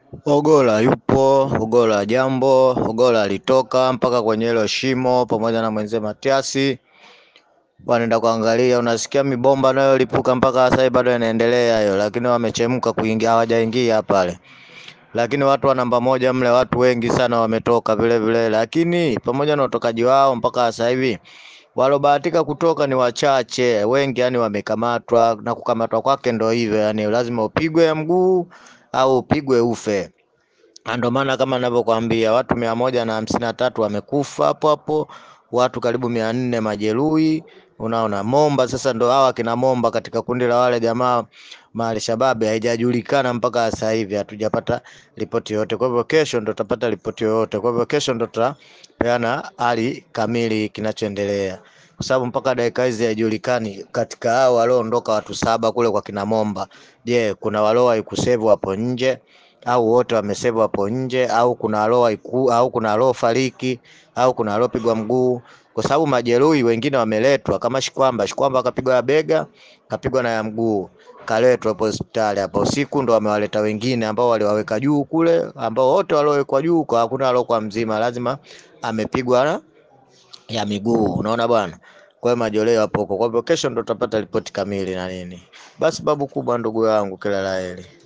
Ogolla yupo, Ogolla jambo, Ogolla alitoka mpaka kwenye hilo shimo pamoja na mwenzie Matiasi wanaenda kuangalia, unasikia mibomba nayo lipuka mpaka sasa bado inaendelea hiyo, lakini wamechemka kuingia, hawajaingia pale. Lakini watu wa namba moja mle, watu wengi sana wametoka vile vile, lakini pamoja na utokaji wao mpaka sasa hivi walobahatika kutoka ni wachache, wengi yani wamekamatwa, na kukamatwa kwake ndo hivyo, yani lazima upigwe ya mguu au upigwe ufe. Na Ndio maana kama ninavyokuambia watu mia moja na hamsini na tatu wamekufa hapo hapo, watu karibu mia nne majeruhi. Unaona, Momba sasa ndo hawa kina Momba katika kundi la wale jamaa mahali shababi haijajulikana mpaka sasa hivi, hatujapata ripoti yoyote. Kwa hivyo kesho ndo tutapata ripoti yoyote. Kwa hivyo kesho ndo tutapeana hali kamili kinachoendelea, kwa sababu mpaka dakika hizi haijulikani katika hao walioondoka watu saba kule kwa kina Momba, je, kuna waliowahi kusevu hapo nje au wote wamesevu hapo nje au kuna alioiku au kuna aliofariki au kuna aliopigwa mguu, kwa sababu majeruhi wengine wameletwa kama Shikwamba. Shikwamba akapigwa ya bega, kapigwa na ya mguu, kaletwa hapo hospitali hapo usiku, ndo wamewaleta wengine ambao waliwaweka juu kule, ambao wote waliowekwa juu kwa hakuna aliokuwa mzima, lazima amepigwa na ya miguu, unaona bwana. Kwa hiyo majoleo hapo huko. Kwa hivyo kesho ndo tutapata ripoti kamili na nini. Basi babu kubwa, ndugu yangu, kila la heri.